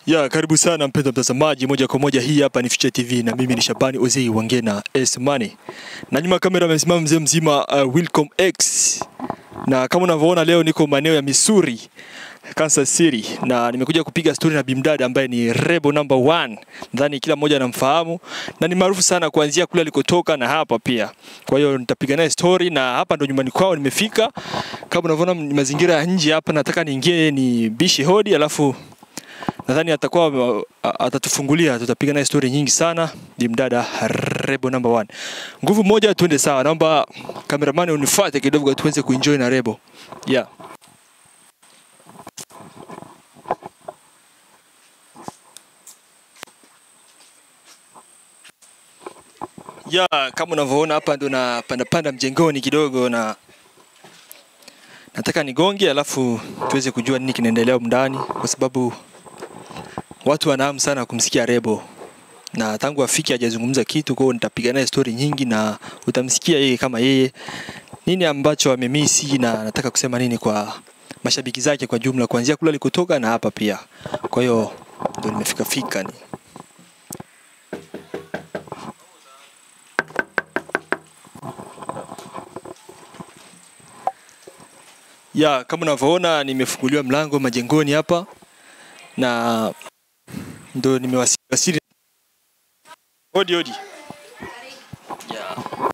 Ya, karibu sana mpendwa mtazamaji, moja kwa moja hii hapa ni Future TV na mimi ni Shabani Ozei Wangena S Money. Na nyuma ya kamera amesimama mzee mzima uh, Wilcom X. Na kama unavyoona leo niko maeneo ya Missouri, Kansas City na nimekuja kupiga story na bimdada ambaye ni Rebel number one. Nadhani kila mmoja anamfahamu na ni maarufu sana kuanzia kule alikotoka na hapa pia. Kwa hiyo nitapiga naye story na hapa ndo nyumbani kwao nimefika. Kama unavyoona ni mazingira ya nje hapa, nataka niingie ni bishi hodi alafu nadhani atakuwa a- atatufungulia, tutapiga naye story nyingi sana. Bimdada Rebo number one. Nguvu moja, twende sawa. Naomba kameramani unifuate kidogo tuweze kuenjoy na Rebo. Yeah. Ya, kama unavyoona hapa ndo na panda panda mjengoni kidogo na nataka nigonge alafu tuweze kujua nini kinaendelea humu ndani kwa sababu watu wana hamu sana kumsikia Rebo na tangu afike hajazungumza kitu, kwa hiyo nitapiga naye story nyingi na utamsikia yeye kama yeye nini ambacho amemisi na anataka kusema nini kwa mashabiki zake kwa jumla, kuanzia kule alikotoka na hapa pia. Kwa hiyo ndo nimefika fika ni ya kama unavyoona nimefunguliwa mlango majengoni hapa na ndo nimewasili. Hodi hodi. Ya.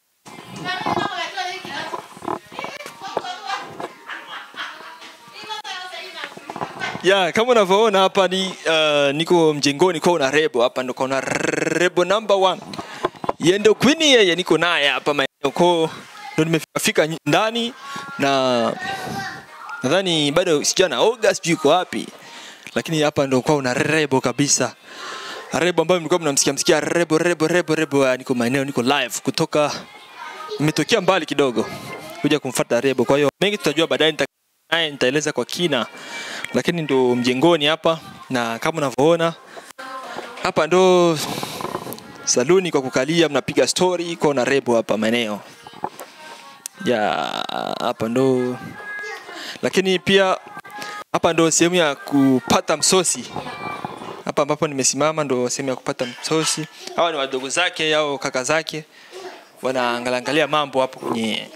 Ya, kama unavyoona hapa ni uh, niko mjengoni kwa una Rebo hapa ndo kuna Rebo number one. Yeye ndo queen yeye niko naye hapa maeneo kwa ndo nimefika ndani na nadhani bado sijana oga sijui iko wapi lakini hapa ndo kwa una Rebo kabisa. Rebo ambayo mlikuwa mnamsikia msikia Rebo Rebo Rebo Rebo, ah, niko maeneo niko live kutoka nimetokea mbali kidogo kuja kumfuata Rebo. Kwa hiyo mengi tutajua baadaye, nita- naye nitaeleza kwa kina, lakini ndo mjengoni hapa, na kama unavyoona hapa ndo saluni kwa kukalia, mnapiga story kwa na Rebo hapa maeneo ya hapa ndo, lakini pia hapa ndo sehemu ya kupata msosi hapa ambapo nimesimama ndo sehemu ya kupata msosi. Hawa ni wadogo zake au kaka zake, wanaangalia mambo hapo kwenye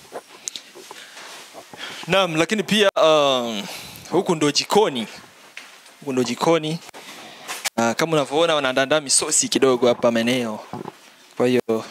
naam. Lakini pia um, huku ndo jikoni, huku ndo jikoni uh, kama unavyoona wanaandaa misosi kidogo hapa maeneo. Kwa hiyo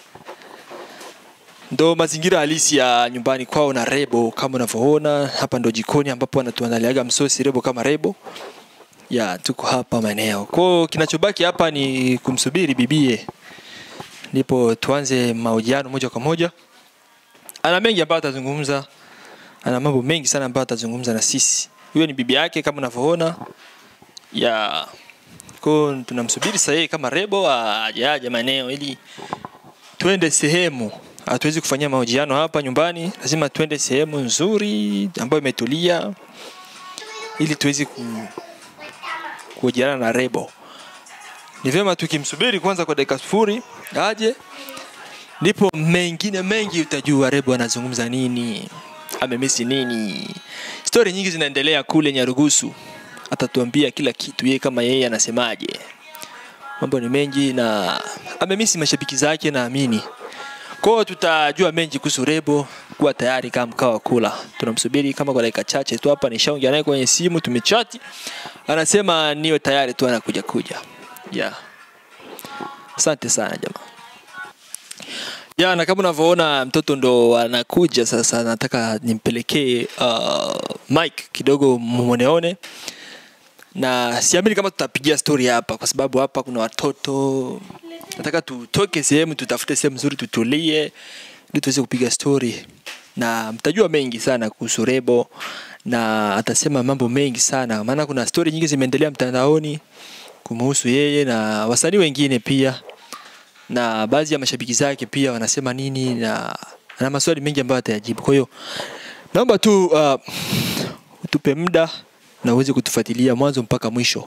ndo mazingira halisi ya nyumbani kwao na Rebo. Kama unavyoona hapa ndo jikoni ambapo wanatuandaliaga msosi Rebo kama Rebo ya tuko hapa maeneo kwao. Kinachobaki hapa ni kumsubiri bibie, ndipo tuanze mahojiano moja kwa moja. Ana mengi ambayo atazungumza, ana mambo mengi sana ambayo atazungumza na sisi. Huyo ni bibi yake kama unavyoona ya kwao. Tunamsubiri sasa yeye kama Rebo aje aje maeneo ili twende sehemu. Hatuwezi kufanyia mahojiano hapa nyumbani, lazima twende sehemu nzuri ambayo imetulia ili tuweze ku, kuhojiana na Rebo. Ni vyema tukimsubiri kwanza kwa dakika sifuri aje, ndipo mengine mengi utajua Rebo anazungumza nini, amemisi nini. Stori nyingi zinaendelea kule Nyarugusu, atatuambia kila kitu yeye kama yeye anasemaje. Mambo ni mengi na amemisi mashabiki zake, naamini kwa hiyo tutajua mengi kuhusu Rebo. Kuwa tayari kama mkao wa kula, tunamsubiri kama kwa dakika chache tu hapa. Nishaongea naye kwenye simu, tumechati, anasema niwe tayari tu, anakuja kuja. Yeah, asante sana jamaa. Ya, na kama unavyoona mtoto ndo anakuja sasa, nataka nimpelekee uh, mic kidogo mwoneone, na siamini kama tutapigia story hapa, kwa sababu hapa kuna watoto. Nataka tutoke sehemu, tutafute sehemu nzuri, tutulie ili tuweze kupiga story, na mtajua mengi sana kuhusu Rebo na atasema mambo mengi sana, maana kuna story nyingi zimeendelea mtandaoni kumhusu yeye na wasanii wengine pia na baadhi ya mashabiki zake pia wanasema nini na ana maswali mengi ambayo atayajibu. Kwa hiyo naomba tu uh, utupe muda na uweze kutufuatilia mwanzo mpaka mwisho.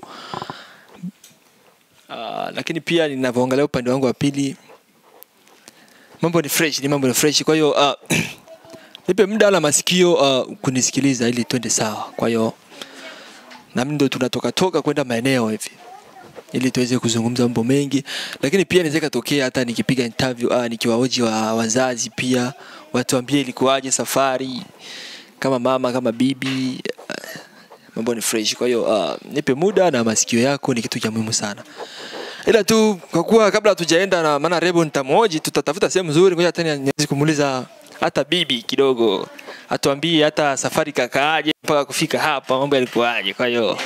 Uh, lakini pia ninavyoangalia upande wangu wa pili mambo ni fresh, ni mambo ni fresh. Kwa hiyo uh, nipe muda la masikio uh, kunisikiliza ili twende sawa. Kwa hiyo nami ndo tunatoka toka kwenda maeneo hivi ili tuweze kuzungumza mambo mengi, lakini pia inaweza ikatokea hata nikipiga interview ah, nikiwaoji wa wazazi pia watuambie ilikuwaje safari, kama mama kama bibi ah, mambo ni fresh. Kwa hiyo uh, nipe muda na masikio yako ni kitu cha muhimu sana, ila tu kwa kuwa kabla hatujaenda na maana Rebo nitamhoji, tutatafuta sehemu nzuri, ngoja tena niweze kumuuliza hata bibi kidogo atuambie hata safari kakaaje mpaka kufika hapa, mambo yalikuwaje. Kwa hiyo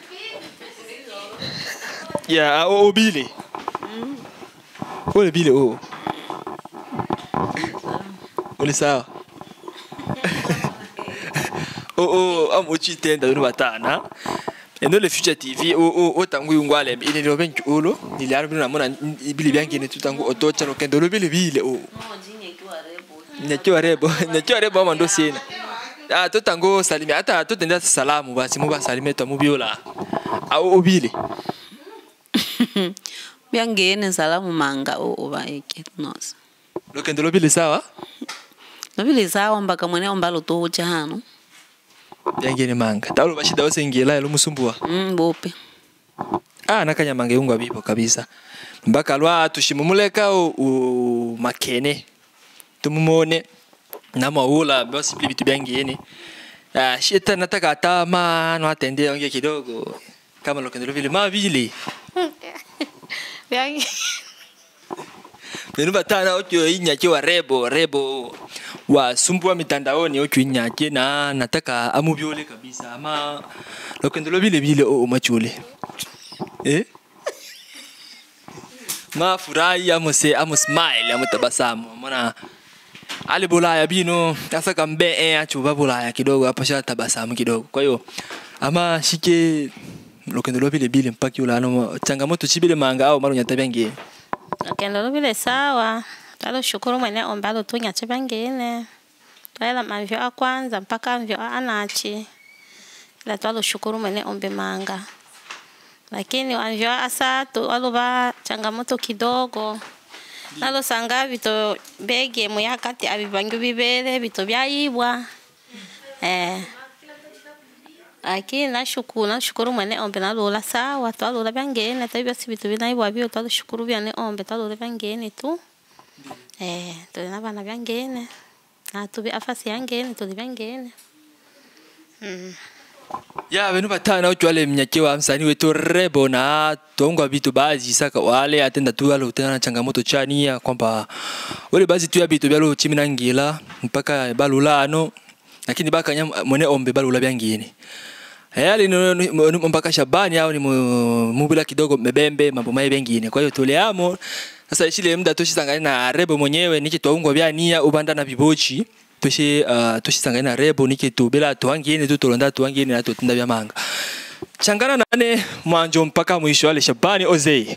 ya o bile ole bile o ole sawa o o amuchitenda bino batana eno le future tv o o o tangu yungwale ile lo benki ulo niliaro bino namona ibili byangi ne tutangu otocha no kendo lo bile bile o nyakiwa rebo nyakiwa rebo ama ndo sina ah to tango salimia hata to tenda salamu basi mu basalime to mubiola au obile byangene salamu manga o obaeke nosa lo kendo lo bile sawa nobili sawa mpaka mwene ombalo tuhucha hano byangene manga taulo bashida wose ngila lo musumbua mm, bope ah nakanya mange unga bipo kabisa mpaka lwa tushimumuleka u, u makene tumumone namaula basi pili vitu byangene ah shita nataka atama no atende ongea kidogo kama lo kendo lo vile ma vile Benu batana okyo inyake wa rebo rebo wa sumbua mitandaoni okyo inyake na nataka amubyole kabisa ama lokendo lo vile vile o machule eh ma furahi amuse amu smile amu tabasamu mona ale bulaya bino sasa kambe eh achuba bulaya kidogo hapa sha tabasamu kidogo kwa hiyo ama shike lokendo lo vile vile mpaki ulano changamoto chibile manga au maro nyatabyangie Okendo lubile sawa twaloshukuru mwene ombalo tunyache bangene twaela mavyo a kwanza mpaka mvyo a anachi ila twaloshukuru mwene ombe manga lakini wamvyo a asatu waluva changamoto kidogo nalosanga vito bege muyakati avivangi vivele vito vyaibwa eh lakini nashukuru nashukuru mwene ombe nalula sawa twalula vyangene tabi basi vitu vinaibwa vyo twalushukuru vyane ombe twalula vyangene tu eh tuli na vana vyangene na tuvi afasi yangene tuli vyangene mm. ya benu batana uchwale mnyake wa msanii wetu rebo na tongwa vitu baadhi saka wale atenda tu wale utana na changamoto chani ya kwamba wale baadhi tu ya vitu byalo chimi na ngila mpaka balulano lakini baka nyam mwene ombe balula byangine yali ni mpaka Shabani au ni mu- mubila kidogo mebembe mambo mai bengine kwa hiyo tuleamo sasa ishile muda tushisangane na rebo mwenyewe niki twaungwa bya nia ubanda na bibochi tushi uh, tushisangane na rebo niki tubila tuangine tu tulonda tuangine na tutinda bya manga changana nane mwanjo mpaka mwisho ale Shabani Ozei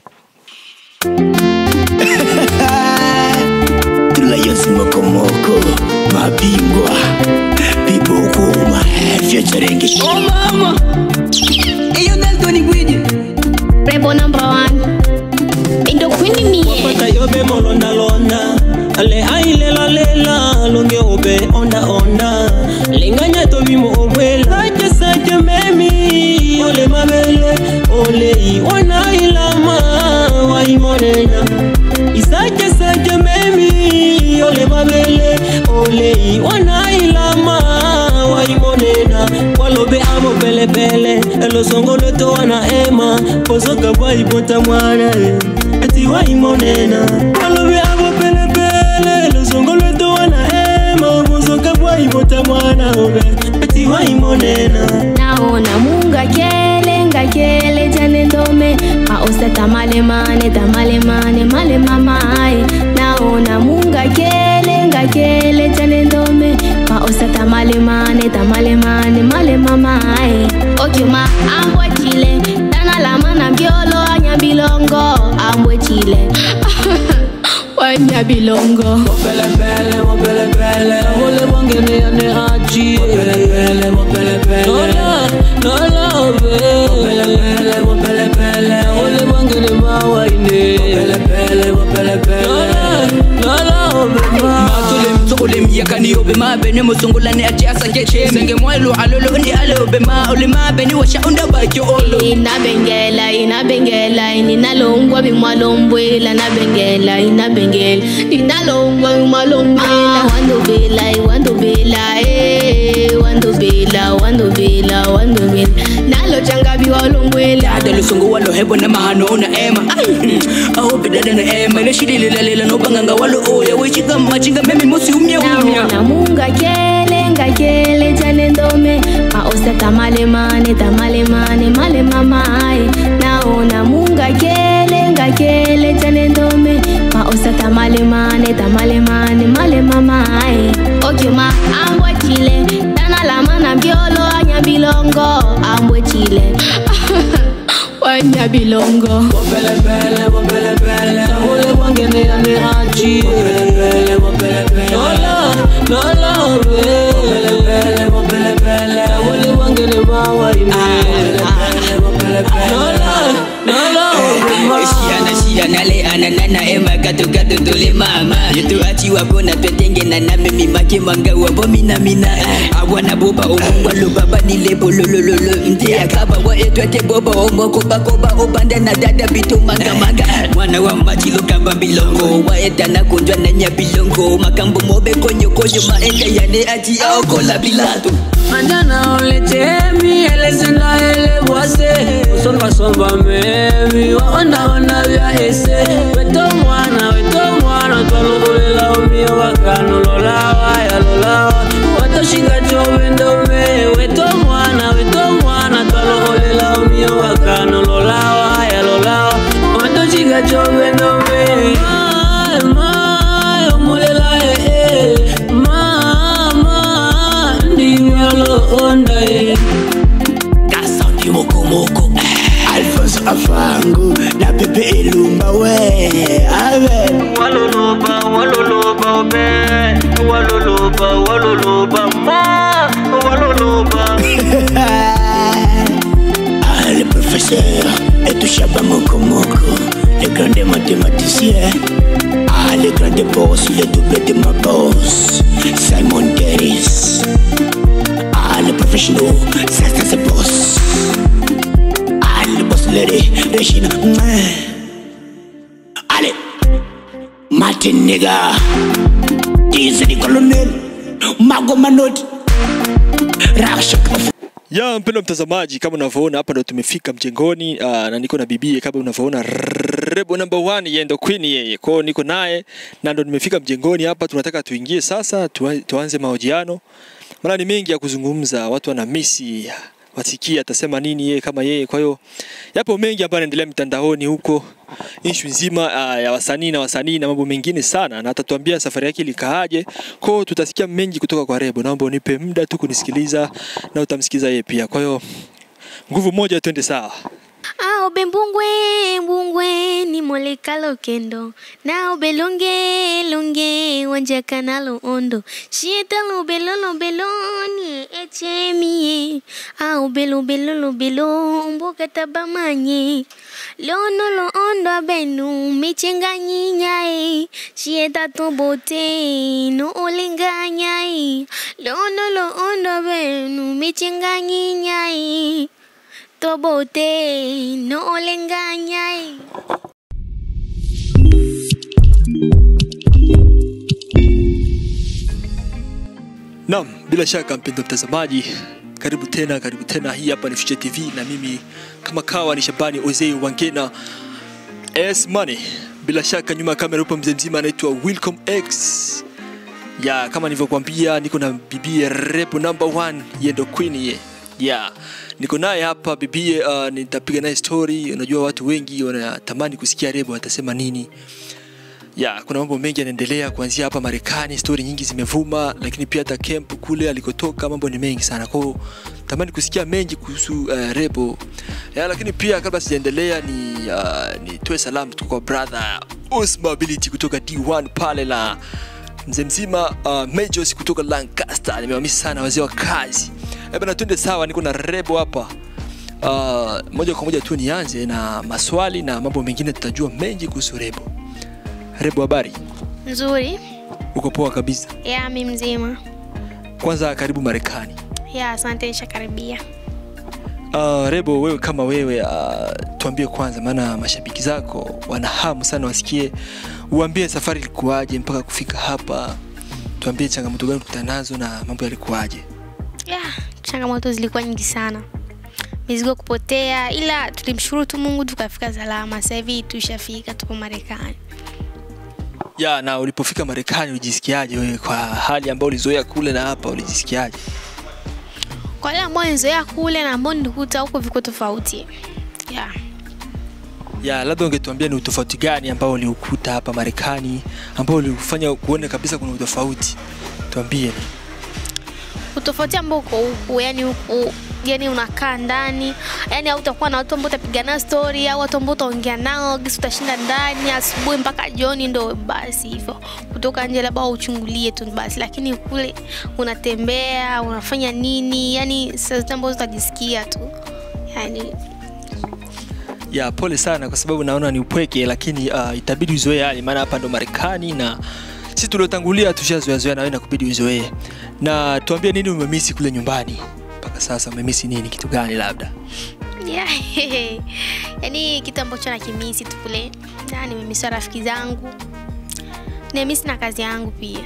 Tulayos mokomoko mabingwa bibokuma vyocharengi Oh mama, iyo Dalton Gwiji. Rebel number one. Indo kwini mie. Pata yobe molonda londa Ale ailela lela Longe obe onda onda Linganya to bimo obwela Sache sache memi Ole mabele Ole i wana ilama Waimonena Isache sache memi Ole mabele Ole i wana ilama Waimonena Walobe amo pele pele Elo songo leto wana ema Pozoka bwa ibota mwana eh. Eti waimonena Walobe amo pele pele Elo songo leto wana ema Pozoka bwa ibota mwana obe Eti waimonena Naona munga kele nga kele jane ndome Maosta tamale mane tamale mane male mamae Naona munga kele nga kele jane ndome Maosta tamale mane tamale mane male mamae Okyuma ambwe chile Dana la mana biolo anya bilongo Ambwe chile Wanya bilongo Pele pele, mo pele pele Ole wangene ane hachi Pele pele, mo pele pele Nola, nola obe Pele pele, mo pele pele Ole wangene mawaine Pele pele, mo pele pele Nola, nola obe ma Matule mtoko ole miyaka ni obe ma beni musungula ni ati asake che senge mwelu alolo ni ale obe ma ole ma beni washa unda baki olo inabengela inabengela ninalongwa bimwalombwela nabengela inabengela ninalongwa bimwalombwela wandobela wandobela eh, wandobela wandobela wandobela nalo changabi walombwela dada lusungu walo hebo na mahano na ema aobe dada na ema ile shidi lilalela no banganga walo oya wechika machinga memi musi umya umya naona munga kele ngakele jane ndome maosa tamalemane tamalemane male mamae naona munga kele ngakele jane ndome maosa tamalemane tamalemane male mamae okyoma ambwe chile danalamana mbyolo anyabilongo ambwe chile wanyabilongo Wapelebele, wapelebele, ule wangene yane achi. Wapelebele, wapelebele, lola, lola, wapelebele, wapelebele, ule wangene mawa ime. Wapelebele, wapelebele, lola, lola, wapelebele. Shiana shiana le ananana ema gato gato tole mama Yetu achi wako na twetenge na na mimi make manga wabo mina mina Awana boba omungwa lo baba ni lebo lo lo lo lo Mte akaba wa etwete boba omo koba koba obanda na dada bito manga manga Mwana wa machi lo kamba bilongo Wa eta na kunjwa na nya bilongo Makambo mobe konyo konyo maenda yane ati aokola bilato Anjana uletemi elezenda ele bwase Usomba somba memi waonda onda vya ese Weto mwana weto mwana twalukulela umio wakano lolawa ya lolawa Watoshika chobendo me Weto mwana weto mwana twalukulela umio wakano lolawa ya lolawa Watoshika chobendo me Mai, mai, omulela eh eh Mama, ndivyo onda eh kasaundi mokomoko alphonse afangu na pepe elumba we ave waloloba waloloba be waloloba waloloba ma waloloba Ah, le professeur Etouchaba Mokomoko, le grand des mathématiciens. Ah, le grand des boss, le double de ma boss, Simon Dennis. Ah, le professionnel, ça, ça, c'est boss. Ah, le boss lady, Regina. Mouah. Allez, Martin nigga, Dize di colonel, Mago Manot, Rakshak of ya mpendo mtazamaji kama unavyoona hapa ndo tumefika mjengoni uh, na niko na bibie kama unavyoona rebo number one yeye ndo queen yeye kwao niko naye na ndo nimefika mjengoni hapa tunataka tuingie sasa tuwa- tuanze mahojiano maana ni mengi ya kuzungumza watu wana misi wasikia atasema nini yeye kama yeye kwa hiyo yapo mengi ambayo yanaendelea mitandaoni huko ishu nzima uh, ya wasanii na wasanii na mambo mengine sana na atatuambia safari yake ilikaaje kwao tutasikia mengi kutoka kwa rebo naomba unipe muda tu kunisikiliza na utamsikiliza yeye pia kwa hiyo nguvu moja twende sawa Ah, obe mbungwe mbungwe ni molekalo kendo na obe longe longe wanjaka nalo ondo shieta lobe lolo beloni echemie ah obe lobe lolo belo mboka tabamanye lono lo ondo abenu michenga nyinyae shieta tobote no olenganyai lono lo ondo abenu michenga nyinyae tobote no olenganyai Naam, bila shaka mpendo mtazamaji, karibu tena, karibu tena. Hii hapa ni Future TV na mimi kama kawa ni Shabani Ozei Wangena S Money. Bila shaka nyuma ya kamera upo mzee mzima anaitwa Wilcom X. Ya kama nilivyokuambia niko na bibie Rebo number one, yeye ndo queen ye. Ya niko naye hapa bibie, uh, nitapiga naye story. Unajua watu wengi wanatamani kusikia Rebo atasema nini ya kuna mambo mengi yanaendelea kuanzia hapa Marekani, stori nyingi zimevuma, lakini pia hata camp kule alikotoka mambo ni mengi sana. Kwa hiyo tamani kusikia mengi kuhusu uh, Rebo ya, lakini pia kabla sijaendelea ni uh, nitoe salamu kutoka kwa brother Osma Ability kutoka D1 pale la mzee mzima uh, Majors kutoka Lancaster. Nimewamisi sana wazee wa kazi. Eh bana, twende sawa, niko na Rebo hapa. Uh, moja kwa moja tu nianze na maswali na mambo mengine, tutajua mengi kuhusu Rebo. Rebo, habari? nzuri uko poa kabisa ya mi mzima kwanza karibu marekani ya asante nishakaribia uh, rebo wewe kama wewe uh, tuambie kwanza maana mashabiki zako wana hamu sana wasikie uambie safari ilikuwaje mpaka kufika hapa tuambie changamoto gani kukutana nazo na mambo yalikuwaje ya changamoto zilikuwa nyingi sana mizigo kupotea ila tulimshukuru tu mungu tukafika salama sasa hivi tushafika tupo marekani ya na ulipofika marekani ulijisikiaje wewe kwa hali ambayo ulizoea kule na hapa ulijisikiaje kwa wale ambao nizoea kule na ambao nilikuta huko viko tofauti ya ya labda ungetuambia ni utofauti gani ambao uliukuta hapa marekani ambao ulikufanya kuone kabisa kuna utofauti tuambie utofauti ambao uko huku yani huku yani unakaa ndani yani hautakuwa na watu ambao utapiga nao story au watu ambao utaongea nao gisi utashinda ndani asubuhi mpaka jioni ndo basi hivyo kutoka nje labda uchungulie tu basi lakini kule unatembea unafanya nini yani saa zote ambazo utajisikia tu yani ya pole sana kwa sababu naona ni upweke lakini uh, itabidi uzoee hali maana hapa ndo marekani na sisi tuliotangulia tushazoeazoea nawe na kubidi uzoee na tuambie nini umemisi kule nyumbani mpaka sasa umemisi nini kitu gani labda yeah. yani kitu ambacho nakimisi tu kule Na nimemisa rafiki zangu nimemisi na kazi yangu pia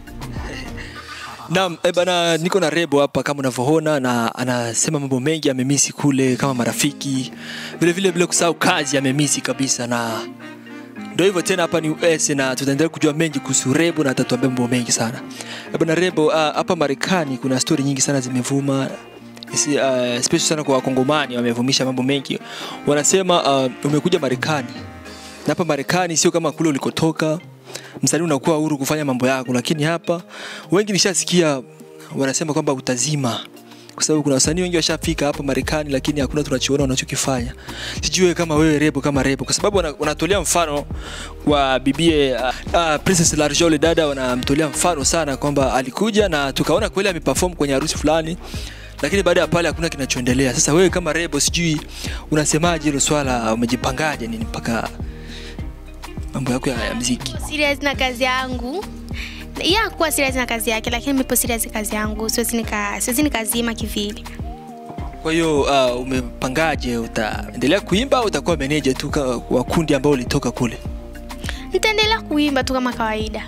Naam, eh bana, niko na Rebo hapa kama unavyoona, na anasema mambo mengi amemisi kule kama marafiki, vile vile bila kusahau kazi amemisi kabisa, na ndio hivyo tena, hapa ni US na tutaendelea kujua mengi kuhusu Rebo na atatuambia mambo mengi sana. Eh bana, Rebo, ah, hapa Marekani kuna stori nyingi sana zimevuma Isi, uh, especially sana kwa wakongomani wamevumisha mambo mengi wanasema uh, umekuja marekani na hapa marekani sio kama kule ulikotoka msanii unakuwa huru kufanya mambo yako lakini hapa wengi nishasikia wanasema kwamba utazima kwa sababu kuna wasanii wengi washafika hapa marekani lakini hakuna tunachoona wanachokifanya sijui wewe kama wewe rebo kama rebo kwa sababu wana- wanatolea mfano wa bibie uh, uh, princess larjole dada wanamtolea mfano sana kwamba alikuja na tukaona kweli ameperform kwenye harusi fulani lakini baada ya pale hakuna kinachoendelea sasa wewe kama rebo sijui unasemaje hilo swala umejipangaje nini mpaka mambo yako ya, ya mziki Nipo serious na kazi yangu ya kuwa serious na kazi yake lakini nipo serious na kazi yangu siwezi nika siwezi nikazima kivili kwa hiyo uh, umepangaje utaendelea kuimba au utakuwa meneja tu ka- wa kundi ambao ulitoka kule nitaendelea kuimba tu kama kawaida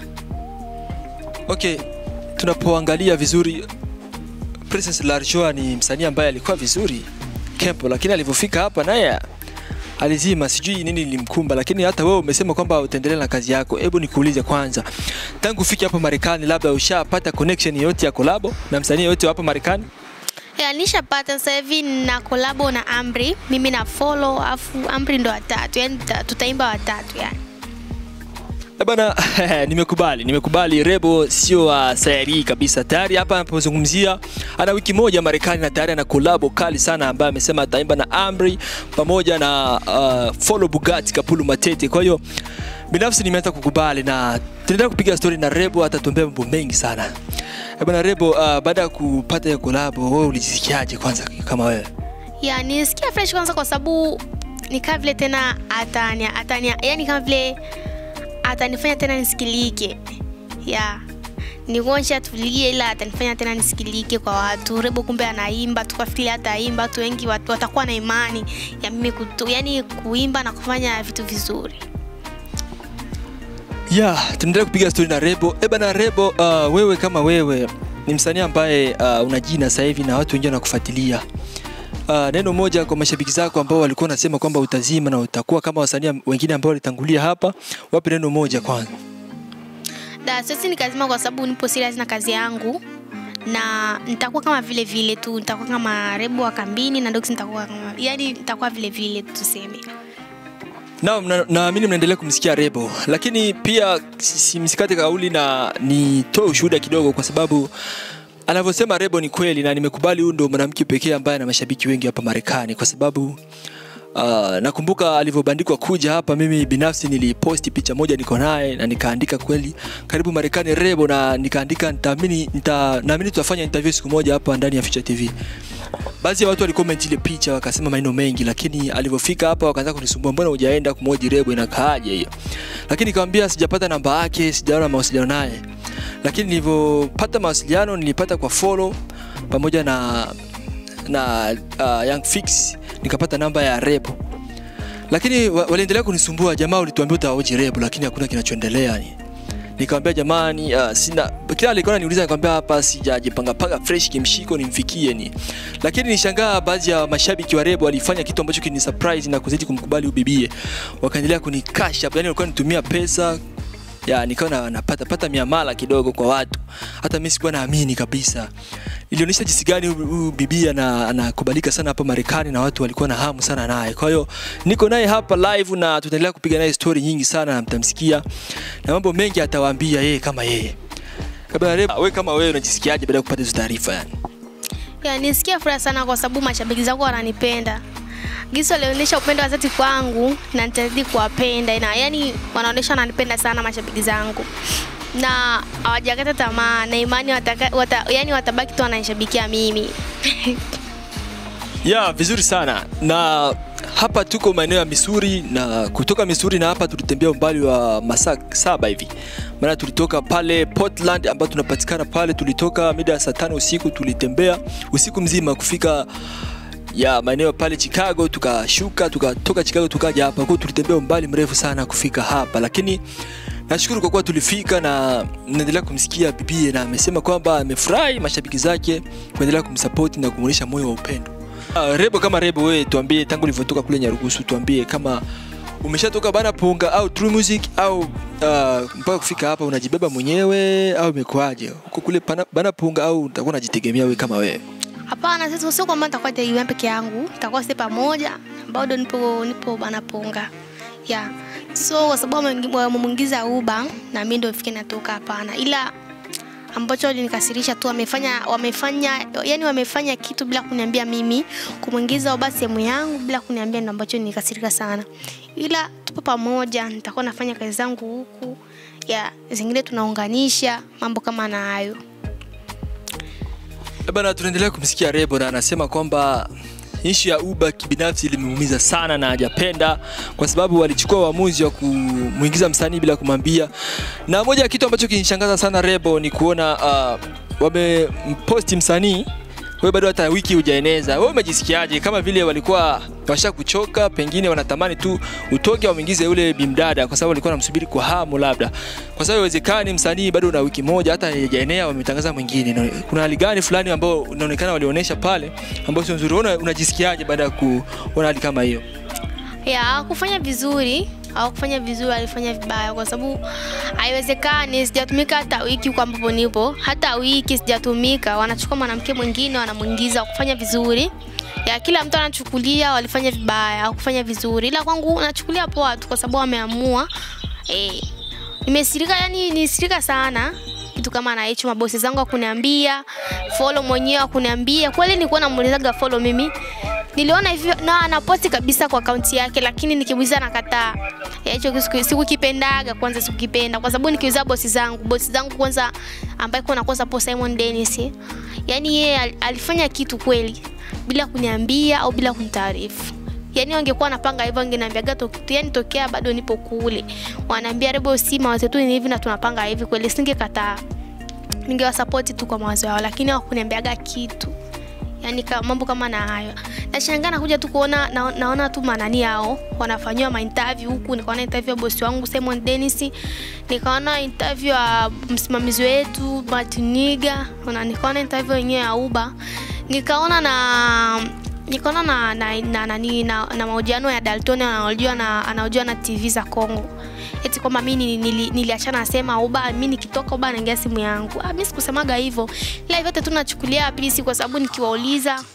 okay tunapoangalia vizuri princess larjoa ni msanii ambaye alikuwa vizuri kempo lakini alivyofika hapa naye alizima sijui nini lilimkumba lakini hata wewe umesema kwamba utaendelea na kazi yako hebu nikuulize kwanza tangu ufike hapa marekani labda ushapata connection yoyote ya kolabo na msanii yoyote wa hapa marekani ya nishapata sasa hivi na kolabo na amri mimi na follow afu amri ndo watatu yani tuta- tutaimba watatu yani Eh bana nimekubali nimekubali rebo sio wa sayari hii kabisa tayari hapa anapozungumzia ana wiki moja marekani na tayari ana kolabo kali sana ambaye amesema ataimba na amri pamoja na uh, follow bugatti kapulu matete kwa hiyo binafsi nimeanza kukubali na tunaendelea kupiga story na rebo atatuambia mambo mengi sana Eh bana rebo uh, baada ya kupata hiyo kolabo wewe ulijisikiaje kwanza kama wewe ya nisikia fresh kwanza kwa sababu ni kama vile tena atania atania yani kama vile atanifanya tena nisikilike ya nikuonyesha tulie ila atanifanya tena nisikilike kwa watu rebo kumbe anaimba tukafikiri hata aimba watu wengi watu watakuwa na imani ya mimi kutu, yani kuimba na kufanya vitu vizuri ya tunaendelea kupiga stori na rebo e bana rebo uh, wewe kama wewe ni msanii ambaye uh, una jina sasa hivi na watu wengine wanakufuatilia uh, neno moja kwa mashabiki zako ambao walikuwa wanasema kwamba utazima na utakuwa kama wasanii wengine ambao walitangulia hapa wape neno moja kwanza da sisi nikazima kwa sababu nipo serious na kazi yangu na nitakuwa kama vile vile tu nitakuwa kama rebo wa kambini na dogs nitakuwa kama yani nitakuwa vile vile tuseme naam na- naamini mnaendelea kumsikia rebo lakini pia si- si- msikate kauli na nitoe ushuhuda kidogo kwa sababu anavyosema rebo ni kweli na nimekubali huyu ndo mwanamke pekee ambaye ana mashabiki wengi hapa marekani kwa sababu Uh, nakumbuka alivyobandikwa kuja hapa mimi binafsi niliposti picha moja niko naye na nikaandika kweli karibu marekani rebo na nikaandika nitaamini nita, naamini tutafanya interview siku moja hapa ndani ya Future TV baadhi ya watu walicomment ile picha wakasema maneno mengi lakini alivyofika hapa wakaanza kunisumbua mbona hujaenda kumwoji rebo inakaaje hiyo lakini nikamwambia sijapata namba yake sijaona mawasiliano naye lakini nilivyopata mawasiliano nilipata kwa follow pamoja na na uh, young fix nikapata namba ya rebo lakini wa- waliendelea kunisumbua jamaa ulituambia utaoji rebo lakini hakuna kinachoendelea ni nikamwambia jamani uh, sina kila alikuwa ananiuliza nikamwambia hapa sijajipanga panga fresh kimshiko nimfikie ni lakini nishangaa baadhi ya mashabiki wa rebo walifanya kitu ambacho kini surprise na kuzidi kumkubali ubibie wakaendelea kunikasha yani walikuwa nitumia pesa ya nikawa na- napata pata miamala kidogo kwa watu hata mimi sikuwa naamini kabisa ilionyesha jinsi gani huyu- huyu bibi ana- anakubalika sana hapa Marekani na watu walikuwa na hamu sana naye. Kwa hiyo niko naye hapa live na tutaendelea kupiga naye story nyingi sana na mtamsikia na mambo mengi atawaambia yeye kama yeye. Kabla leo wewe kama wewe unajisikiaje baada ya kupata hizo taarifa yani? Ya, nisikia furaha sana kwa sababu mashabiki zangu wananipenda. Gisi walionyesha upendo wa dhati kwangu na nitazidi kuwapenda. Na yani wanaonyesha wananipenda sana mashabiki zangu. Na hawajakata tamaa na imani wataka, wata, yani watabaki tu wananishabikia mimi. Ya, vizuri sana. Na hapa tuko maeneo ya Misuri na kutoka Misuri na hapa tulitembea umbali wa masaa saba hivi. Maana tulitoka pale Portland ambapo tunapatikana pale, tulitoka mida ya saa tano usiku, tulitembea usiku mzima kufika ya maeneo pale Chicago, tukashuka tukatoka Chicago tukaja hapa. Kwa hiyo tulitembea umbali mrefu sana kufika hapa, lakini nashukuru kwa kuwa tulifika na naendelea kumsikia bibie na amesema kwamba amefurahi mashabiki zake kuendelea kumsupport na kumuonyesha moyo wa upendo. Uh, Rebo kama Rebo, wewe tuambie, tangu ulivyotoka kule Nyarugusu, tuambie kama umeshatoka Bana Punga au True Music au uh, mpaka kufika hapa unajibeba mwenyewe au imekuwaje? Uko kule Bana, Bana Punga au utakuwa unajitegemea wewe kama wewe? Hapana, sasa sio kwamba nitakuwa tegemea peke yangu, nitakuwa sisi pamoja, bado nipo nipo banapunga. Yeah. So kwa sababu wameingi- wamemwingiza Uba na mimi ndio ifike natoka, hapana. Ila ambacho walinikasirisha tu wamefanya wamefanya yani wamefanya kitu bila kuniambia mimi kumwingiza Uba sehemu yangu bila kuniambia ndio ambacho nikasirika sana. Ila tupo pamoja, nitakuwa nafanya kazi zangu huku. Ya, zingine tunaunganisha mambo kama na hayo. Eh Bana, tunaendelea kumsikia Rebo na anasema kwamba ishu ya Uba kibinafsi ilimuumiza sana na hajapenda kwa sababu walichukua uamuzi wa kumuingiza msanii bila kumwambia. Na moja ya kitu ambacho kinishangaza sana Rebo ni kuona uh, wamemposti msanii wewe bado hata wiki hujaeneza. Wewe umejisikiaje? Kama vile walikuwa washakuchoka, pengine wanatamani tu utoke wamwingize yule bimdada, kwa sababu walikuwa wanamsubiri kwa hamu, labda kwa sababu haiwezekani msanii bado una wiki moja hata haijaenea, wametangaza mwingine. Na Kuna hali gani fulani ambao unaonekana walionyesha pale ambao sio nzuri? Una, unajisikiaje baada ya kuona hali kama hiyo? ya hawakufanya vizuri hawakufanya vizuri walifanya vibaya kwa sababu haiwezekani sijatumika hata wiki huko ambapo nipo hata wiki sijatumika wanachukua mwanamke mwingine wanamwingiza kufanya vizuri ya kila mtu anachukulia walifanya vibaya hawakufanya vizuri ila kwangu nachukulia poa tu kwa sababu wameamua eh nimesirika yani nisirika sana kitu kama na hicho mabosi zangu akuniambia follow mwenyewe akuniambia kweli nilikuwa namuulizaga follow mimi niliona hivyo na anaposti kabisa kwa akaunti yake lakini nikimuuliza nakataa Ya, hicho siku- sikukipendaga kwanza sikukipenda kwa sababu nikiuliza bosi zangu bosi zangu kwanza ambaye kuna kwanza po Simon Dennis yani yeye al- alifanya kitu kweli bila kuniambia au bila kunitaarifu yani wangekuwa wanapanga hivyo wangeniambiaga to, yani tokea bado nipo kule wanaambia rebo si mawazo yetu ni hivi na tunapanga hivi kweli singekataa ningewasapoti tu kwa mawazo yao lakini hawakuniambiaga kitu yani ka, mambo kama na hayo nashangaa nakuja tu kuona na, naona tu manani yao wanafanyiwa mainterview huku nikaona interview ya bosi wangu Simon Dennis nikaona interview ya msimamizi wetu Martiniga na nikaona interview yenyewe ya Uba nikaona na nikaona na na, na, na, na, na, na mahojiano ya Dalton anaojua na anaojua na TV za Kongo eti kwamba mimi nili- nili- niliachana nasema uba mimi nikitoka uba naingia simu yangu ah, mimi sikusemaga hivyo ila vyote tu nachukulia pisi kwa sababu nikiwauliza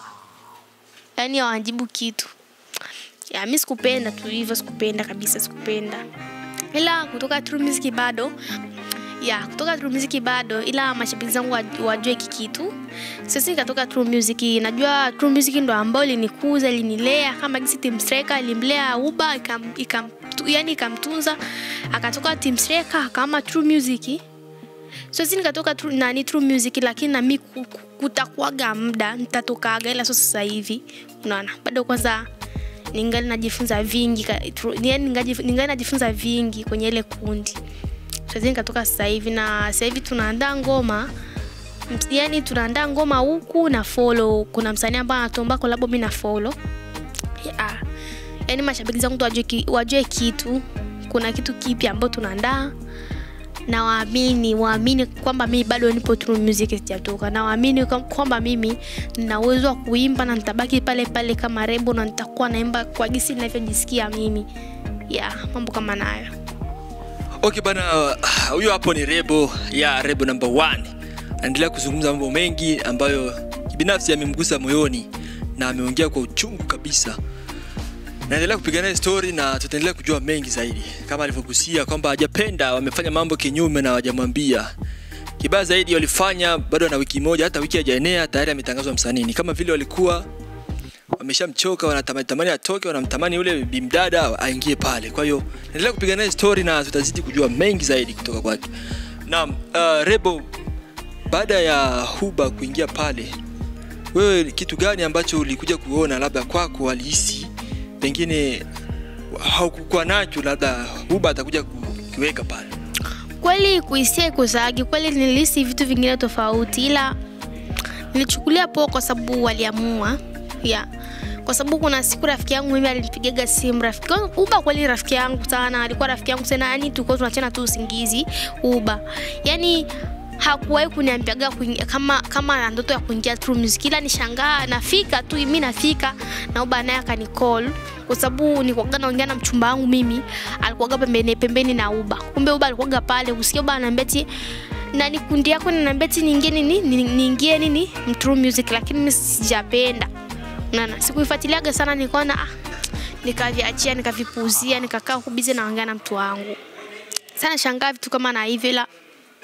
yani hawajibu kitu ya mimi sikupenda tu hivyo sikupenda kabisa sikupenda ila kutoka True Music bado ya kutoka True Music bado ila mashabiki zangu waj- wajue hiki kitu sisi nikatoka True Music najua True Music ndo ambao ilinikuza ilinilea kama gisi Team Striker ilimlea Uba ikam, ikam, tu- yani ikamtunza akatoka Team Striker akama True Music so sisi nikatoka True- nani True Music lakini nami ku- ku- kutakuwaga muda nitatokaga ila sio sasa hivi unaona bado kwanza ningali najifunza vingi ka- tru- yani ningali ningali najifunza vingi kwenye ile kundi siwezi nikatoka sasa hivi na sasa hivi tunaandaa ngoma Ms- yani tunaandaa ngoma huku na follow kuna msanii ambaye anatomba kolabo mi na follow yeah. yani mashabiki zangu tu wajue, ki- wajue kitu kuna kitu kipya ambao tunaandaa na waamini waamini kwamba mimi bado nipo True Music sijatoka na waamini kwa- kwamba mimi nina uwezo wa kuimba na nitabaki pale pale kama Rebo na nitakuwa naimba kwa gisi ninavyojisikia mimi ya yeah, mambo kama nayo okay bana ah, huyo hapo ni rebo ya rebo number one anaendelea kuzungumza mambo mengi ambayo binafsi yamemgusa moyoni na ameongea kwa uchungu kabisa naendelea kupigana naye story na tutaendelea kujua mengi zaidi kama alivyogusia kwamba hajapenda wamefanya mambo kinyume na hawajamwambia kibaya zaidi walifanya bado na wiki moja hata wiki hajaenea tayari ametangazwa msanii ni kama vile walikuwa wameshamchoka wanatamani tamani atoke wanamtamani yule bimdada aingie pale kwa hiyo endelea kupiga naye story na tutazidi kujua mengi zaidi kutoka kwake naam uh, rebo baada ya huba kuingia pale wewe kitu gani ambacho ulikuja kuona labda kwako alihisi pengine haukukuwa nacho labda huba atakuja kukiweka pale kweli kuhisia ikuzaagi kweli nilihisi vitu vingine tofauti ila nilichukulia poa kwa sababu waliamua yeah. kwa sababu kuna siku rafiki yangu mimi alinipigaga simu rafiki wangu- uba kweli rafiki yangu sana alikuwa rafiki yangu sana yani tulikuwa tunachana tu usingizi uba yani hakuwahi kuniambiaga kuingia- kama kama ana ndoto ya kuingia True Music ila nishangaa nafika tu mi nafika na uba naye akanicall kwa sababu nilikuwaga naongea na mchumba wangu mimi alikuwaga pembeni pembeni na uba kumbe uba alikuwaga pale usikia uba anaambia ti na ni kundi yako ninaambia ti niingie nini ni- niingie nini True Music lakini mimi sijapenda nana sikuifuatiliaga sana nikaona ah, nikaviachia nikavipuuzia nikakaa huku bize naongea na mtu wangu sana shangaa vitu kama na hivyo ila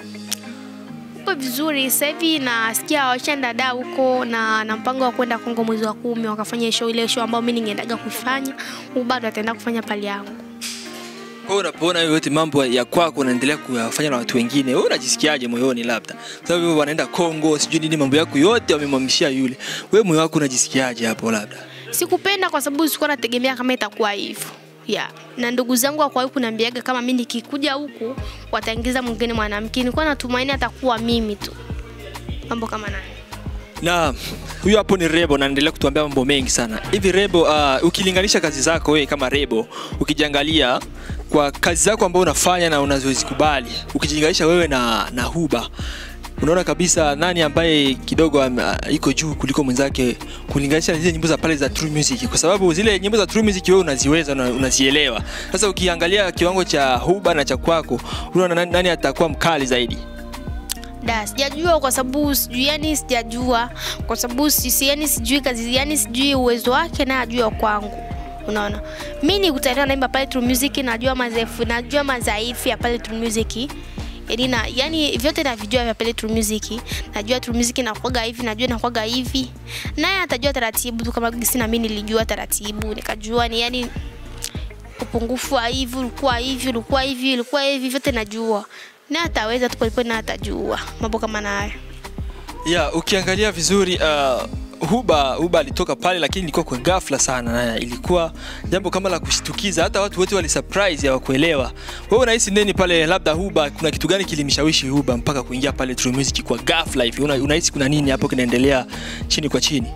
uko vizuri sasa hivi nasikia washaenda da huko na na mpango wa kwenda Kongo mwezi wa kumi wakafanya show ile show ambayo mimi ningeendaga kuifanya huyu bado ataenda kufanya pale yangu kwa hiyo unapoona hiyo yote mambo ya kwako unaendelea kuyafanya na watu wengine wewe unajisikiaje moyoni labda sababu wewe wanaenda Kongo sijui nini mambo yako yote wamemwamishia yule wewe moyo wako unajisikiaje hapo labda sikupenda kwa sababu sikuwa nategemea kama itakuwa hivyo yeah. na ndugu zangu wakwahi kuniambiaga kama mi nikikuja huku wataingiza mwingine mwanamke nilikuwa natumaini atakuwa mimi tu mambo kama nayo na huyo hapo ni Rebo na anaendelea kutuambia mambo mengi sana hivi Rebo uh, ukilinganisha kazi zako wewe kama Rebo ukijiangalia kwa kazi zako ambazo unafanya na unazozikubali ukijilinganisha wewe na, na Huba unaona kabisa nani ambaye kidogo am- uh, iko juu kuliko mwenzake kulinganisha na zile nyimbo za pale za True Music kwa sababu zile nyimbo za True Music wewe unaziweza na unazielewa sasa ukiangalia kiwango cha Huba na cha kwako unaona nani, nani atakuwa mkali zaidi da sijajua kwa sababu sijui yani sijajua kwa sababu sisi yani sijui kazi yani sijui uwezo wake na ajua kwangu unaona mi nikutaniwa naimba pale True Music najua madhaifu najua madhaifu ya pale True Music yani na yani vyote navijua vya pale True Music najua True Music inakuwaga hivi najua inakuwaga hivi naye atajua taratibu tu kama gisi na mimi nilijua taratibu nikajua ni yani upungufu wa hivi ulikuwa hivi ulikuwa hivi ulikuwa hivi vyote najua na ataweza tu polepole na atajua mambo kama nayo ya ukiangalia vizuri uh, huba huba alitoka pale lakini ilikuwa kwa ghafla sana na ilikuwa jambo kama la kushtukiza hata watu wote wali surprise hawakuelewa wewe unahisi nini pale labda huba kuna kitu gani kilimshawishi huba mpaka kuingia pale True Music kwa ghafla hivi Una- unahisi kuna nini hapo kinaendelea chini kwa chini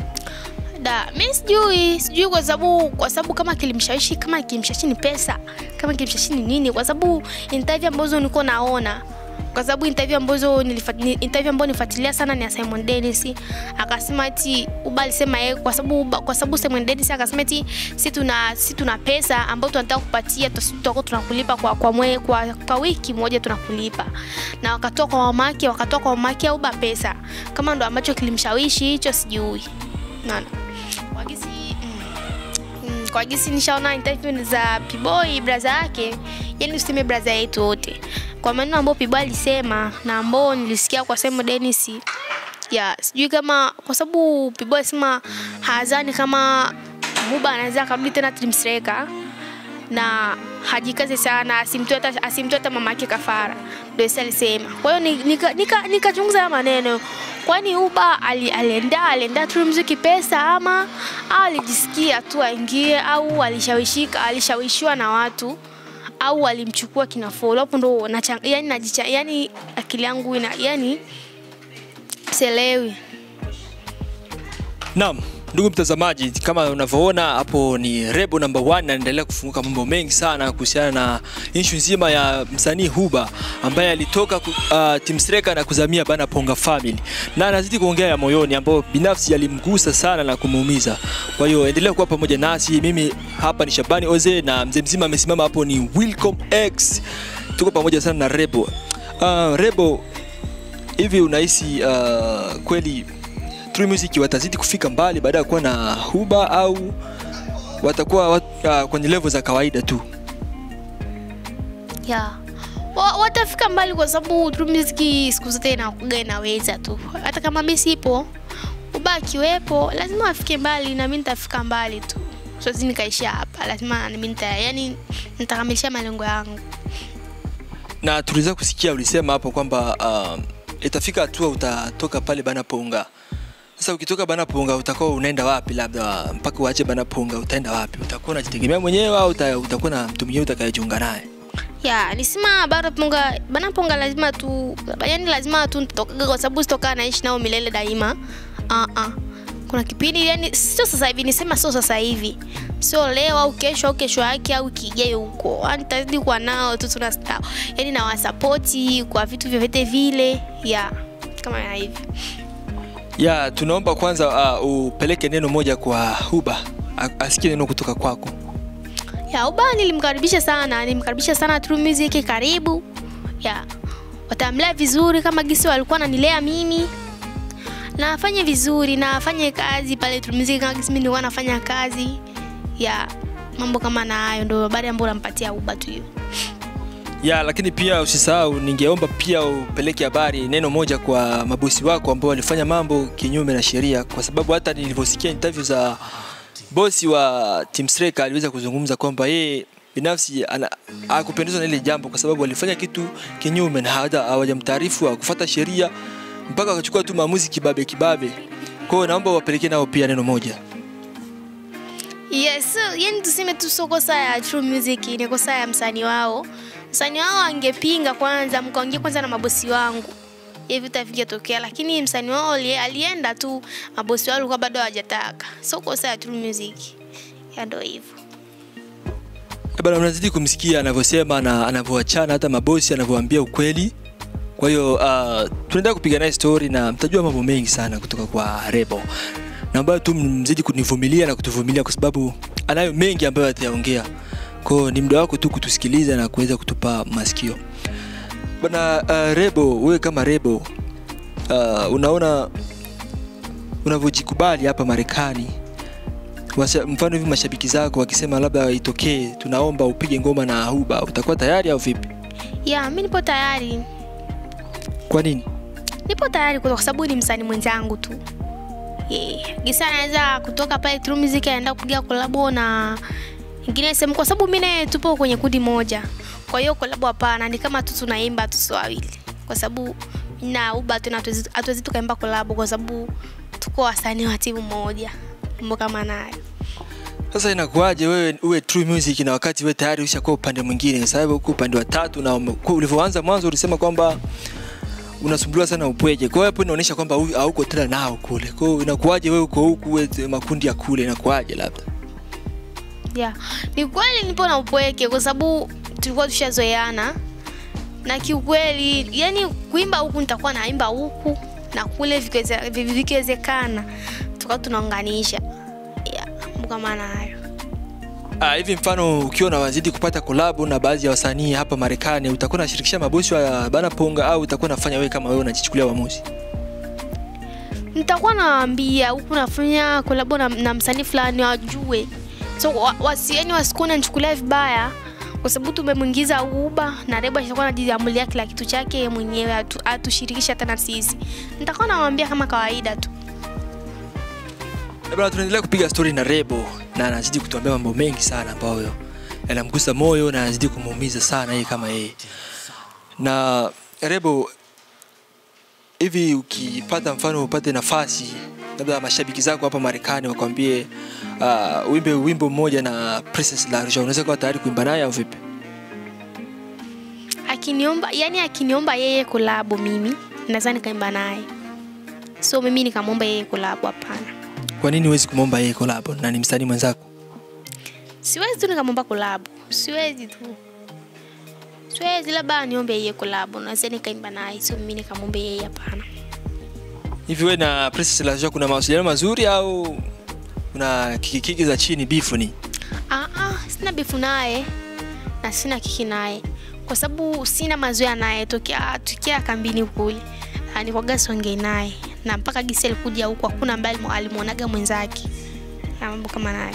da mi sijui sijui kwa sababu kwa sababu kama kilimshawishi kama kilimshawishi ni pesa kama kilimshawishi ni nini kwa sababu interview ambazo nilikuwa naona kwa sababu interview ambazo nilifa- ni- interview ambayo nifuatilia sana ni ya Simon Dennis akasema eti Uba alisema yeye kwa sababu Uba- kwa sababu Simon Dennis akasema eti si tuna si tuna pesa ambayo tunataka kupatia tusi- tutakuwa tunakulipa kwa kwa, mwe, kwa kwa wiki moja tunakulipa na wakatoa kwa mamake wakatoa kwa mamake au Uba pesa kama ndo ambacho kilimshawishi hicho sijui naona kwa gisi mm, mm, kwa gisi nishaona interview za Piboy braza yake, yani useme braza yetu wote, kwa maneno ambayo Piboy alisema na ambao nilisikia kwa Simon Dennis ya sijui kama kwa sababu Piboy alisema hazani kama Muba anaweza akarudi tena Team Striker na hajikaze sana asimtoe hata asimtoe hata mama yake kafara. ndio Esa alisema. Kwa hiyo ni- nika- nika- nikachunguza nika maneno, kwani Uba ali, alienda alienda True Music pesa ama au alijisikia tu aingie au alishawishika alishawishiwa na watu au alimchukua kina Follow. Hapo ndo nacha- yani najicha yani akili yangu ina yani sielewi. Naam, ndugu mtazamaji, kama unavyoona hapo ni Rebo number one, anaendelea kufunguka mambo mengi sana kuhusiana na issue nzima ya msanii Huba ambaye alitoka ku, uh, Team Streka na kuzamia Bana Ponga Family, na anazidi kuongea ya moyoni ambayo binafsi yalimgusa sana na kumuumiza. Kwa hiyo endelea kuwa pamoja nasi. Mimi hapa ni Shabani Oze na mzee mzima amesimama hapo ni Wilcom X. Tuko pamoja sana na Rebo. Uh, Rebo, hivi unahisi uh, kweli True Music watazidi kufika mbali baada ya kuwa na Huba au watakuwa wat, uh, kwenye level za kawaida tu? yeah. Wa- watafika mbali kwa sababu True Music siku zote inakuga inaweza tu, hata kama mimi sipo, Uba akiwepo lazima afike mbali, na mimi nitafika mbali tu, siwezi nikaishia hapa, lazima mimi nita yani nitakamilisha malengo yangu. Na tuliweza kusikia ulisema hapo kwamba uh, itafika hatua utatoka pale Bana Ponga. Sasa ukitoka Bana Ponga utakuwa unaenda wapi? Labda mpaka uache Bana Ponga utaenda wapi? Utakuwa unajitegemea mwenyewe au uta, utakuwa na mtu mwingine utakayejiunga naye? ya nisema bana ponga bana ponga lazima tu yani lazima tu nitokaga kwa sababu sitokaa naishi nao milele daima uh -uh. kuna kipindi yani sio sasa hivi nisema sio sasa hivi sio leo au kesho au kesho yake au kijayo huko yani tazidi kuwa nao tu tuna yani nawasapoti kwa vitu vyovyote vile ya kama ya hivi Ya, tunaomba kwanza uh, upeleke neno moja kwa Huba a- asikie neno kutoka kwako. ya uba nilimkaribisha sana nilimkaribisha sana True Music karibu ya watamlea vizuri kama gisi walikuwa nanilea mimi na afanye vizuri na afanye kazi pale True Music kama gisi mimi nilikuwa nafanya kazi ya mambo kama na hayo ndio habari ambayo nampatia uba tu hiyo ya lakini pia usisahau ningeomba pia upeleke habari neno moja kwa mabosi wako ambao walifanya mambo kinyume na sheria kwa sababu hata nilivyosikia interview za bosi wa Team Streka aliweza kuzungumza kwamba yeye binafsi ana- hakupendezwa na ile jambo kwa sababu walifanya kitu kinyume na hata hawajamtaarifu hawakufuata sheria mpaka wakachukua tu maamuzi kibabe kibabe kwa hiyo naomba wapelekee nao pia neno moja Yes, yani tuseme tu sio kosa ya True Music, ni kosa ya msanii wao. Msanii wao angepinga kwanza, mkaongea kwanza na mabosi wangu hivi vita vingetokea, lakini msanii wao ali- alienda tu, mabosi wao walikuwa bado hawajataka. Sio kosa ya True Music, ya ndo hivyo. Eh bana unazidi kumsikia anavyosema na anavyoachana hata mabosi anavyoambia ukweli kwa hiyo uh, tunaendelea kupiga naye story na mtajua mambo mengi sana kutoka kwa rebo naomba tu mzidi kunivumilia na kutuvumilia kwa sababu anayo mengi ambayo atayaongea kwao ni muda wako tu kutusikiliza na kuweza kutupa masikio bana uh, rebo wewe kama rebo uh, unaona unavyojikubali hapa marekani Washa- mfano hivi mashabiki zako wakisema labda itokee tunaomba upige ngoma na huba utakuwa tayari au vipi Ya, mimi nipo tayari. kwa nini Nipo tayari kwa sababu ni msanii mwenzangu tu. Yeah. Gisa anaweza kutoka pale True Music anaenda kupiga kolabo na ingine sehemu kwa sababu mimi naye tupo kwenye kundi moja. Kwa hiyo kolabo hapana, ni kama tu tunaimba tu sio wawili. Kwa sababu mimi na Uba tena hatuwezi hatuwezi tukaimba kolabo kwa sababu tuko wasanii wa timu moja. Mambo kama nayo. sasa inakuwaje wewe uwe true music na wakati wewe tayari ushakuwa upande mwingine kwa sababu uko upande wa tatu na ume- kwa ulivyoanza mwanzo ulisema kwamba unasumbuliwa sana upweje kwa hiyo hapo inaonyesha kwamba hu- hauko tena nao kule kwa hiyo inakuwaje wewe uko huku wewe makundi ya kule inakuwaje labda Yeah. Ni kweli nipo na upweke kwa sababu tulikuwa tushazoeana na kiukweli, yani kuimba huku nitakuwa naimba huku na kule vikiweze- vi- vikiwezekana tukawa tunaunganisha. Yeah, mambo kama na hayo. Ah, hivi mfano ukiwa unawazidi kupata kolabo na baadhi ya wasanii hapa Marekani utakuwa unashirikisha mabosi wa Bana Ponga au utakuwa unafanya wewe kama wewe unajichukulia uamuzi Nitakuwa nawaambia huku nafanya kolabo na, na msanii fulani wajue, so wa- wasi, yani wasikuwa nichukulia vibaya kwa sababu tumemwingiza Uba na Reba atakuwa anajiamulia kila kitu chake yeye mwenyewe, atu- atushirikishe hata na sisi. Nitakuwa nawaambia kama kawaida tu. Eh bana, tunaendelea kupiga story na Rebo na anazidi kutuambia mambo mengi sana ambayo yanamgusa moyo na anazidi kumuumiza sana yeye kama yeye. Na Rebo, hivi ukipata mfano upate nafasi labda mashabiki zako hapa Marekani wakwambie uh, wimbe wimbo mmoja na Princess Larja, unaweza kuwa tayari kuimba naye au vipi? akiniomba yani akiniomba yeye kulabu mimi naweza nikaimba naye so mimi nikamwomba yeye kulabu hapana Kwa nini huwezi kumwomba yeye collab na ni msanii mwenzako? siwezi tu nikamwomba kulabu siwezi tu siwezi labda niombe yeye kulabu naweza nikaimba naye so mimi nikamwombe yeye hapana Hivi wewe na Princess Larja kuna mawasiliano mazuri au kuna kikikiki za chini bifu ni? Ah, ah, sina bifu naye na sina kiki naye kwa sababu sina mazoea naye tokea tukia kambini kule Ah, nikwaga songe naye na mpaka gisi alikuja huku hakuna ambaye alimu- alimwonaga mwenzake na mambo kama nayo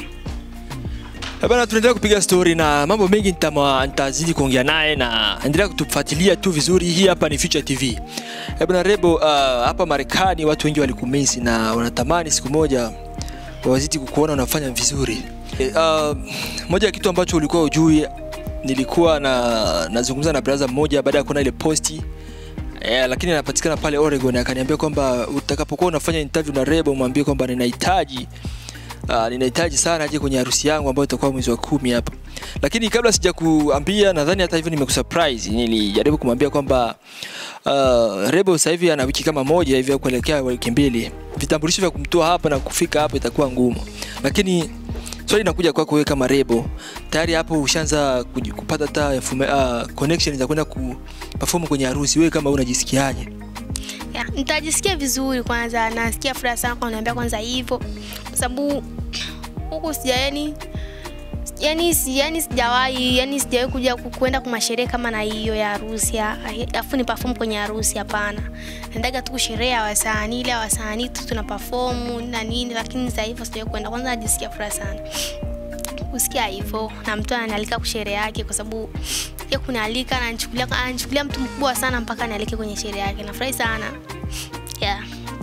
Eh Bana, tunaendelea kupiga story na mambo mengi nitama- nitazidi kuongea naye na endelea kutufuatilia tu vizuri. Hii hapa ni Future TV. Eh Bana Rebo, uh, hapa Marekani watu wengi walikumisi na wanatamani siku moja wazidi kukuona unafanya vizuri. Eh, uh, moja ya kitu ambacho ulikuwa ujui, nilikuwa na nazungumza na brother mmoja baada ya kuona ile posti Eh, lakini anapatikana pale Oregon akaniambia kwamba utakapokuwa unafanya interview na Rebo mwambie kwamba ninahitaji uh, ninahitaji sana aje kwenye harusi yangu ambayo itakuwa mwezi wa kumi hapa. Lakini kabla sija kuambia, nadhani hata hivyo nimekusurprise. Nilijaribu kumwambia kwamba uh, Rebo sasa hivi ana wiki kama moja hivi ya kuelekea wiki mbili. Vitambulisho vya kumtoa hapa na kufika hapa itakuwa ngumu, lakini swali linakuja kwako wewe kama Rebo, tayari hapo ushaanza kuji- kupata hata uh, connection za kwenda ku perform kwenye harusi. Wewe kama unajisikiaje? ya, nitajisikia vizuri kwanza nasikia furaha sana kwa kuniambia kwanza hivyo kwa sababu huku sija yani yani si- yani sijawahi yani sijawahi kuja ku- kwenda kwa masherehe kama na hiyo ya harusi ya- afu ni perform kwenye harusi hapana naendaga tu kusherehe ya wasanii ile ya wasanii tu tuna perform na nini lakini sasa hivyo sijawahi kwenda kwanza najisikia furaha sana kusikia hivyo na mtu ananialika kwa sherehe yake kwa sababu ya kunialika ananichukulia ananichukulia mtu mkubwa sana mpaka nialike kwenye sherehe yake nafurahi sana yeah.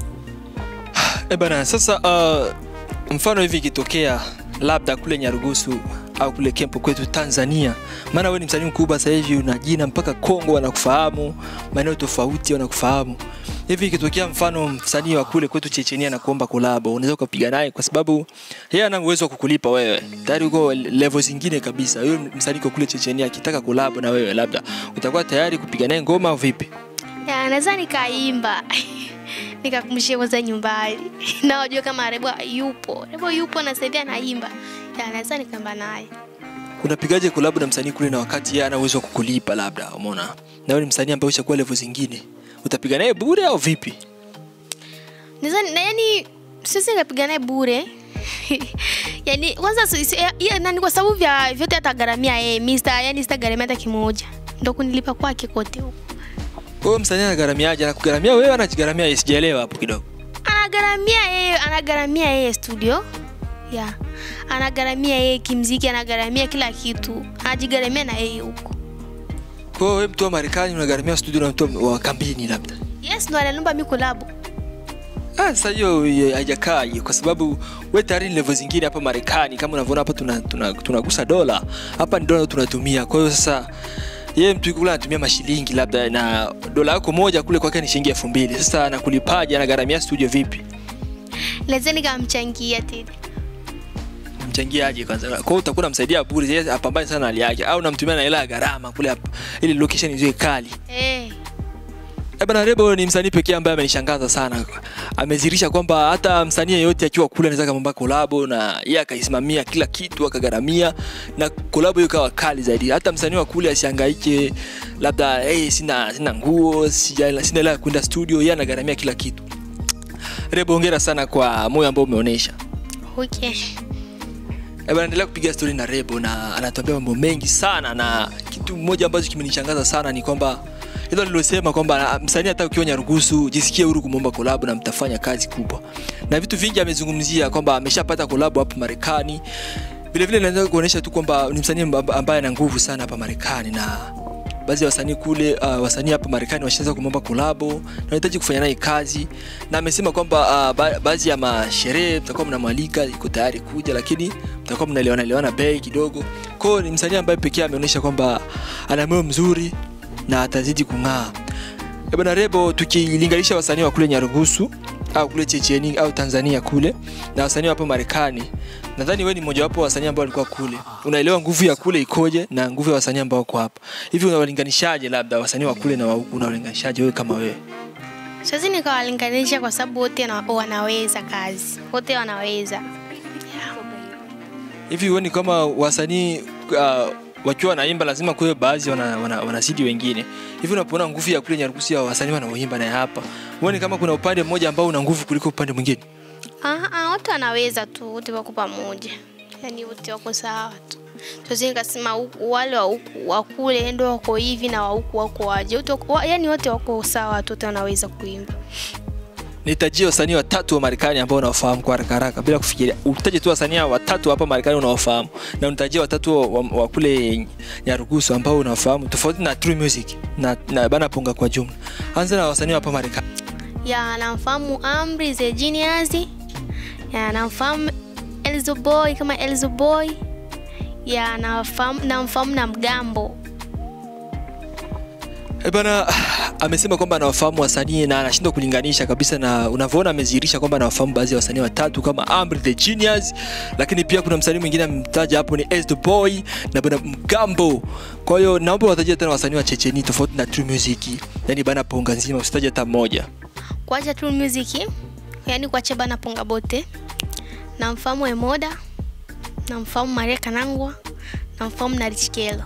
E bana, sasa uh, mfano hivi ikitokea labda kule Nyarugusu au kule Kempo kwetu Tanzania, maana wewe ni msanii mkubwa sasa hivi, una jina mpaka Kongo wanakufahamu, maeneo tofauti wanakufahamu. Hivi ikitokea mfano msanii wa kule kwetu Chechenia na kuomba kolabo, unaweza ukapiga naye kwa sababu yeye ana uwezo wa kukulipa wewe, tayari uko level zingine kabisa. Huyo msanii kwa kule Chechenia akitaka kolabo na wewe, labda utakuwa tayari kupiga naye ngoma au vipi? Ya, naweza nikaimba nikakumbushia kwanza nyumbani na wajua kama Rebo yupo Rebo yupo na sasa hivi anaimba Ya, naweza nikaimba naye unapigaje kolabo na msanii kule na wakati yeye ana uwezo wa kukulipa labda umeona na wewe ni msanii ambaye ushakuwa level zingine utapiga naye bure au vipi Naweza na yani sisi nikapiga naye bure yani kwanza si- si- ya- ya, nani kwa sababu vya vyote atagharamia yeye Mr. yani sitagharamia hata kimoja ndo kunilipa kwake kote huko Kwa hiyo msanii anagharamiaje anakugharamia wewe anajigharamia yeye sijaelewa hapo kidogo anagharamia yeye anagharamia yeye studio ya anagharamia yeye kimziki anagharamia kila kitu anajigharamia na yeye huko kwa hiyo wewe mtu wa Marekani unagharamia studio na mtu wa kambini labda yes ndo ananiomba mi kolabo Ah, sasa hiyo hiyo haijakaa hiyo kwa sababu we tayari ni level zingine hapa Marekani kama unavyoona hapa tunagusa tuna, tunagusa dola hapa ni dola tunatumia kwa hiyo sasa yeye mtu kule anatumia mashilingi labda na dola yako moja kule kwake ni shilingi elfu mbili sasa anakulipaje anagharamia studio vipi naweza nikamchangia tena mchangiaje kwanza kwa hiyo utakuwa unamsaidia bure yeye apambane sana na hali yake au unamtumia na hela ya gharama kule hapa ili location iwe kali eh Eh bana Rebo ni msanii pekee ambaye amenishangaza sana. Amezirisha kwamba hata msanii yeyote akiwa kule anaweza kumwomba kolabo na yeye akaisimamia kila kitu akagharamia na kolabo hiyo ikawa kali zaidi. Hata msanii wa kule asihangaike labda hey, sina sina nguo, sija- sina hela ya kwenda studio, yeye anagharamia kila kitu. Rebo, hongera sana kwa moyo ambao umeonyesha. okay Eh bana, endelea kupiga story na Rebo na anatuambia mambo mengi sana, na kitu moja ambacho kimenishangaza sana ni kwamba hilo nilosema kwamba ah, msanii hata ukiwa Nyarugusu jisikie huru kumwomba kolabo na mtafanya kazi kubwa, na vitu vingi amezungumzia kwamba ameshapata kolabo hapa Marekani. Vile vile naweza kuonyesha tu kwamba ni msanii amba- ambaye ana nguvu sana hapa Marekani na baadhi ya wasanii kule uh, wasanii hapa Marekani washaanza kumwomba kolabo na wanahitaji kufanya naye kazi, na amesema kwamba uh, ba baadhi ya masherehe mtakuwa mnamwalika, iko tayari kuja, lakini mtakuwa mnaelewana elewana bei kidogo. Kwa hiyo ni msanii ambaye pekee ameonyesha kwamba ana moyo mzuri na atazidi kung'aa. Eh bana Rebo, tukilinganisha wasanii wa kule Nyarugusu au kule Checheni au Tanzania kule na wasanii wa hapa Marekani, nadhani wewe ni mmojawapo wa wasanii ambao walikuwa kule. Unaelewa nguvu ya kule ikoje na nguvu ya wasanii ambao wako hapa. Hivi unawalinganishaje labda wasanii wa kule na wa huku, unawalinganishaje wewe kama wewe? siwezi nikawalinganisha kwa sababu wote na- wanaweza kazi wote wanaweza Hivi huoni kama wasanii uh, wakiwa wanaimba lazima kuwe baadhi wana, wana, wanazidi wengine. Hivi unapoona nguvu ya kule Nyarugusu ya wasanii wanaoimba na ya hapa, huoni kama kuna upande mmoja ambao una nguvu kuliko upande mwingine? Ah, ah, wote wanaweza tu wote wako pamoja yaani wote wako sawa tu tuwezi nikasema huku- wale wa huku wa kule ndo wako hivi na wa huku wako waje wote wako- wa- yaani wote wako sawa tu wote wanaweza kuimba Nitajie wasanii watatu wa Marekani ambao unawafahamu kwa haraka haraka bila kufikiria. Utaje tu wasanii watatu hapa Marekani unawafahamu na unitajie watatu wa, wa, wa kule Nyarugusu ambao unawafahamu tofauti na True Music na, na Bana Ponga kwa jumla. Anza na wasanii wa hapa Marekani. ya namfahamu Amri the Genius ya namfahamu Elzo Boy kama Elzo Boy ya namfahamu namfahamu na Mgambo E bana amesema kwamba anawafahamu wasanii na anashindwa kulinganisha kabisa, na unavyoona amezihirisha kwamba anawafahamu baadhi ya wasanii watatu kama Amri the Genius, lakini pia kuna msanii mwingine amemtaja hapo ni S the Boy na bana Mgambo. Kwa hiyo naomba watajie tena wasanii wa Checheni tofauti na True Music, yani bana ponga nzima, usitaje hata mmoja. kuacha tu music yaani kuacha bana ponga bote namfahamu Emoda namfahamu Maria Kanangwa namfahamu na Rich Kelo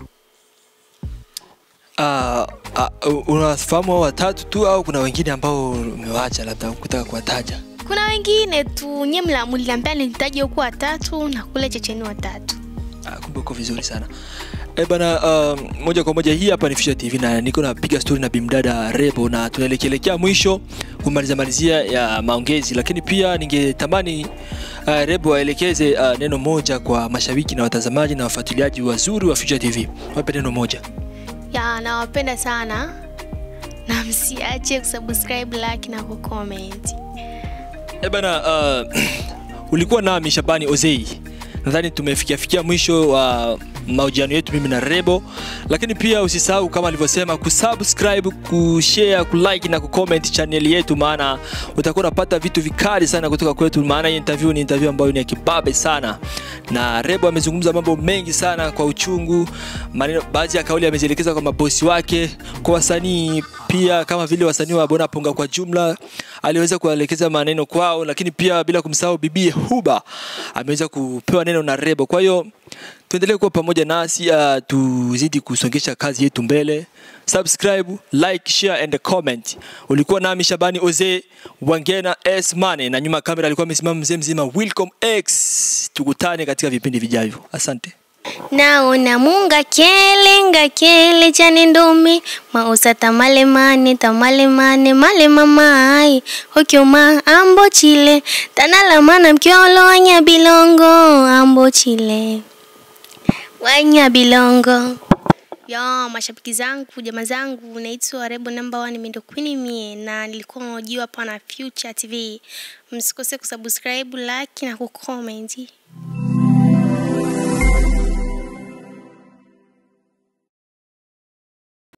Uh, uh, unawafahamu hao watatu tu au kuna wengine ambao umewaacha labda kutaka kuwataja? kuna wengine tu nye mla- mliniambia nitaje huku watatu na kule Checheni watatu Ah, kumbe uko vizuri sana Eh bana, um, moja kwa moja hii hapa ni Fisher TV na niko napiga story na bimdada Rebo na tunaelekelekea mwisho kumaliza malizia ya maongezi, lakini pia ningetamani uh, Rebo aelekeze uh, neno moja kwa mashabiki na watazamaji na wafuatiliaji wazuri wa Future TV. Wape neno moja. ya nawapenda sana na msiache kusubscribe like na kucomment Eh bana, uh, ulikuwa nami Shabani Ozei. Nadhani tumefikia fikia mwisho wa mahojiano yetu mimi na Rebo, lakini pia usisahau kama alivyosema kusubscribe, kushare, kulike na kucomment channel yetu, maana utakuwa unapata vitu vikali sana kutoka kwetu, maana hii interview ni interview ambayo ni ya kibabe sana, na Rebo amezungumza mambo mengi sana kwa uchungu, maneno baadhi ya kauli amezielekeza kwa mabosi wake, kwa wasanii pia kama vile wasanii wa Bona Ponga kwa jumla aliweza kuelekeza maneno kwao, lakini pia bila kumsahau bibie Huba ameweza kupewa neno na Rebo. Kwa hiyo tuendelee kuwa pamoja nasi, uh, tuzidi kusongesha kazi yetu mbele. Subscribe, like, share and comment. Ulikuwa nami Shabani Oze Wangena S Mane, na nyuma ya kamera alikuwa amesimama mzee mzima Wilcom X. Tukutane katika vipindi vijavyo. Asante. naona munga kele nga kele chane ndomi mausa tamale mane tamale mane male mamai hokyoma ambo chile tanala mana mkyolo wanya bilongo ambo chile wanya bilongo ya mashabiki zangu jamaa zangu naitwa Rebo number one mindo queen mie na nilikuwa naojiwa hapa na Future TV msikose kusubscribe like na kucomment